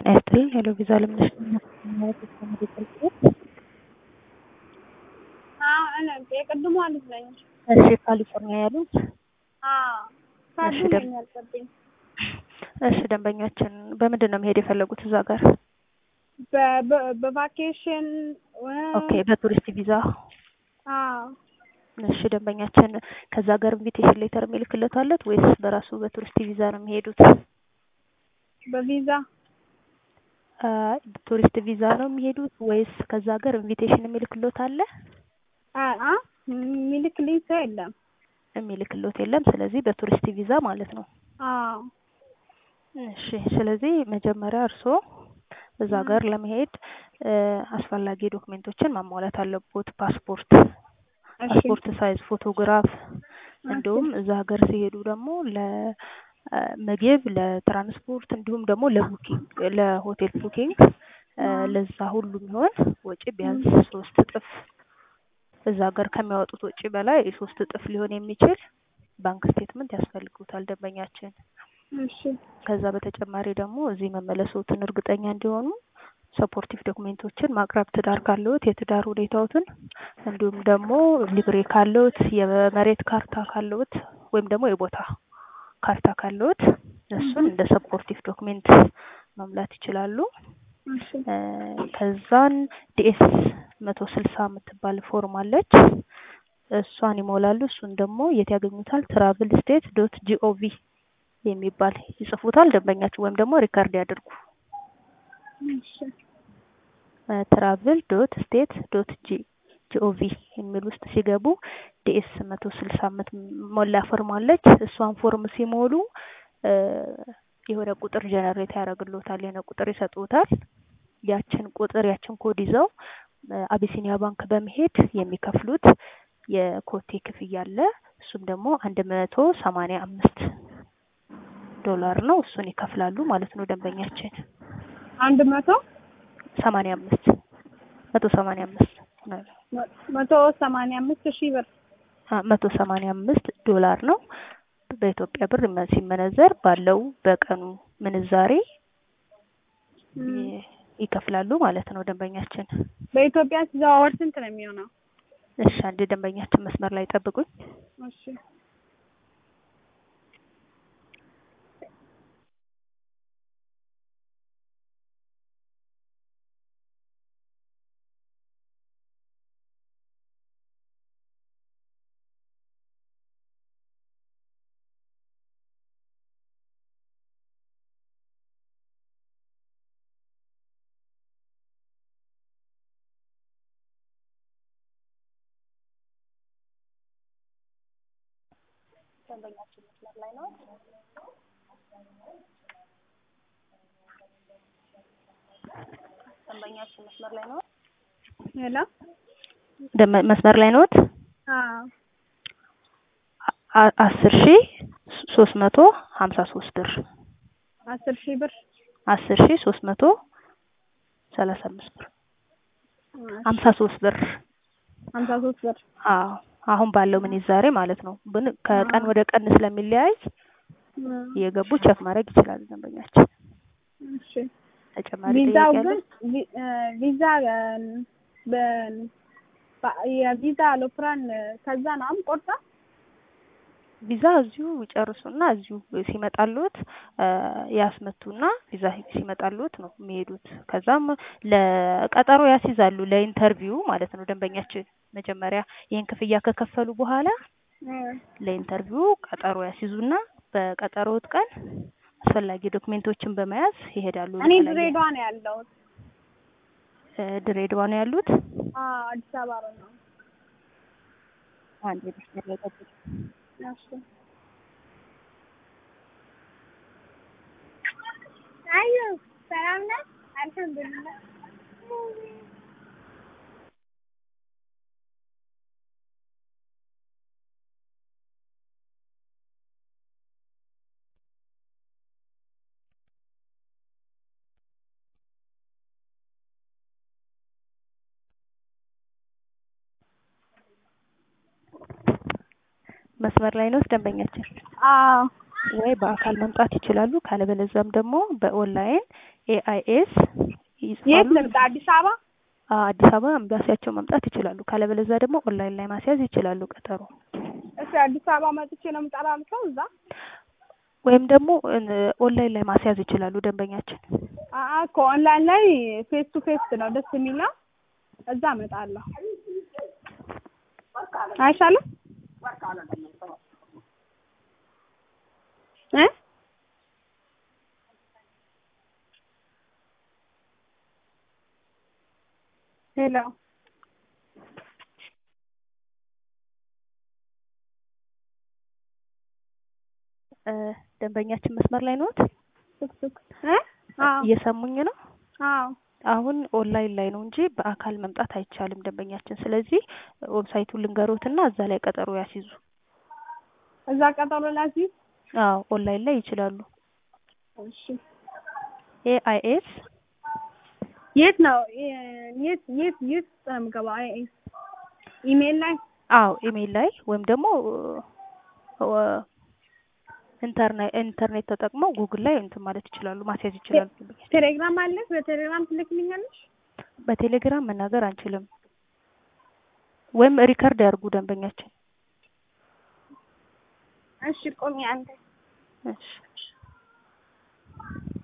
ጤና ይስጥልኝ ሄሎ ቪዛ ለምነሽ የቅድሟ ልጅ ነኝ። እሺ ካሊፎርኒያ ያሉት አዎ እሺ፣ ካርዱ ደም- ነኝ ያልኩብኝ። እሺ ደንበኛችን በምንድን ነው መሄድ የፈለጉት እዛ ጋር በ- በ- በቫኬሽን ኦኬ በቱሪስት ቪዛ አዎ እሺ ደንበኛችን ከዛ ጋር ኢንቪቴሽን ሌተር የሚልክለት አለት ወይስ በራሱ በቱሪስት ቪዛ ነው የሚሄዱት በቪዛ አይ ቱሪስት ቪዛ ነው የሚሄዱት ወይስ ከዛ ጋር ኢንቪቴሽን የሚልክሎት አለ አ- አ የሚልክልኝ ሰው የለም። የሚልክሎት የለም ስለዚህ በቱሪስት ቪዛ ማለት ነው አዎ እሺ ስለዚህ መጀመሪያ እርስዎ እዛ ጋር ለመሄድ እ አስፈላጊ ዶክሜንቶችን ማሟላት አለቦት ፓስፖርት እሺ ፓስፖርት ሳይዝ ፎቶግራፍ እንዲሁም እዛ ሀገር ሲሄዱ ደግሞ ለምግብ ለትራንስፖርት እንዲሁም ደግሞ ለቡኪንግ ለሆቴል ቡኪንግ እ ለዛ ሁሉ የሚሆን ወጪ ቢያንስ ሶስት እጥፍ እዛ ሀገር ከሚያወጡት ወጪ በላይ ሶስት እጥፍ ሊሆን የሚችል ባንክ ስቴትመንት ያስፈልጉታል ደንበኛችን እሺ ከዛ በተጨማሪ ደግሞ እዚህ መመለሶትን እርግጠኛ እንዲሆኑ ሰፖርቲቭ ዶክሜንቶችን ማቅረብ ትዳር ካለዎት የትዳር ሁኔታዎትን እንዲሁም ደግሞ ሊብሬ ካለዎት የመሬት ካርታ ካለዎት ወይም ደግሞ የቦታ ካርታ ካለዎት እሱን እንደ ሰፖርቲቭ ዶክሜንት መሙላት ይችላሉ። እሺ እ ከዛን ዲኤስ መቶ ስልሳ የምትባል ፎርም አለች እሷን ይሞላሉ። እሱን ደግሞ የት ያገኙታል? ትራቭል ስቴት ዶት ጂኦቪ የሚባል ይጽፉታል ደንበኛችሁ ወይም ደግሞ ሪካርድ ያድርጉ። እሺ ትራቭል ዶት ስቴት ዶት ጂ ጂኦቪ የሚል ውስጥ ሲገቡ ዲኤስ መቶ ስልሳ ሞላ ፎርም አለች። እሷን ፎርም ሲሞሉ እ የሆነ ቁጥር ጀነሬት ያደርግልዎታል፣ የሆነ ቁጥር ይሰጡታል። ያችን ቁጥር ያችን ኮድ ይዘው እ አቢሲኒያ ባንክ በመሄድ የሚከፍሉት የኮቴ ክፍያ አለ። እሱም ደግሞ አንድ መቶ ሰማንያ አምስት ዶላር ነው። እሱን ይከፍላሉ ማለት ነው ደንበኛችን አንድ መቶ ሰማንያ አምስት መቶ ሰማንያ አምስት መ- መቶ ሰማንያ አምስት ሺህ ብር መቶ ሰማንያ አምስት ዶላር ነው። በኢትዮጵያ ብር መ- ሲመነዘር ባለው በቀኑ ምንዛሬ ይ- ይከፍላሉ ማለት ነው ደንበኛችን። በኢትዮጵያ ሲዘዋወር ስንት ነው የሚሆነው? እሺ አንድ ደንበኛችን መስመር ላይ ጠብቁኝ። እሺ ደንበኛችን መስመር ላይ ነው። ደንበኛችን መስመር ላይ ነው። ሄሎ ደመ- መስመር ላይ ነዎት? አዎ አ- አስር ሺ ሶስት መቶ ሀምሳ ሶስት ብር አስር ሺህ ብር አስር ሺ ሶስት መቶ ሰላሳ አምስት ብር ሀምሳ ሶስት ብር ሀምሳ ሶስት ብር አዎ አሁን ባለው ምንዛሬ ማለት ነው። ግን ከቀን ወደ ቀን ስለሚለያይ እየገቡ ቸክ ማድረግ ይችላሉ ደንበኛችን። እሺ ተጨማሪ ቪዛው ጥያቄ አለ? ግን ቪ- እ ቪዛ እ በ- በ- የቪዛ አውሮፕላን ከዛ ነው አሁን ቆርጣ ቪዛ እዚሁ ይጨርሱና እዚሁ ሲመጣልዎት እ ያስመቱና ቪዛ ሲመጣልዎት ነው የሚሄዱት። ከዛም ለቀጠሮ ያስይዛሉ ለኢንተርቪው ማለት ነው ደንበኛችን። መጀመሪያ ይህን ክፍያ ከከፈሉ በኋላ ለኢንተርቪው ቀጠሮ ያስይዙና በቀጠሮት ቀን አስፈላጊ ዶክሜንቶችን በመያዝ ይሄዳሉ። እኔ ለተለያየ- ድሬዳዋ ነው ያለሁት። እ ድሬዳዋ ነው ያሉት። አዎ አዲስ አበባ ነው። አንድ መስመር ላይ ጠብቁ። እሺ አዩ ሰላም ነህ? አልሐምዱሊላህ። መስመር ላይ ነው ደንበኛችን። አዎ ወይ በአካል መምጣት ይችላሉ። ካለበለዚያም ደግሞ በኦንላይን ኤአይኤስ የት ይጽፋሉ። ልምጣ? አዲስ አበባ አዎ፣ አዲስ አበባ ኤምባሲያቸው መምጣት ይችላሉ። ካለበለዚያ ደግሞ ኦንላይን ላይ ማስያዝ ይችላሉ ቀጠሮ እሺ፣ አዲስ አበባ መጥቼ ነው የምጠራልከው እዛ ወይም ደግሞ እ- ኦንላይን ላይ ማስያዝ ይችላሉ ደንበኛችን። አአ እኮ ኦንላይን ላይ ፌስ ቱ ፌስ ነው ደስ የሚለው። እዛ እመጣለሁ። አይሻልም? እ ሄሎ እ፣ ደንበኛችን መስመር ላይ ነዎት? ቱክቱክ እ አዎ እየሰሙኝ ነው? አዎ አሁን ኦንላይን ላይ ነው እንጂ በአካል መምጣት አይቻልም ደንበኛችን። ስለዚህ ዌብሳይቱን ልንገሮትና እዛ ላይ ቀጠሮ ያስይዙ። እዛ ቀጠሮ ላስይዝ። አዎ ኦንላይን ላይ ይችላሉ። እሺ ኤአይኤስ የት ነው የ- የት የት የት ነው የምገባው? አይ ኤስ ኢሜል ላይ አዎ ኢሜይል ላይ ወይም ደግሞ እ፣ ኢንተርኔት ኢንተርኔት ተጠቅመው ጉግል ላይ እንትን ማለት ይችላሉ፣ ማስያዝ ይችላሉ። ደንበኛችን ቴሌግራም አለሽ? በቴሌግራም ትልክልኛለሽ? በቴሌግራም መናገር አንችልም፣ ወይም ሪከርድ ያድርጉ ደንበኛችን። እሺ ቆሚ አንተ እሺ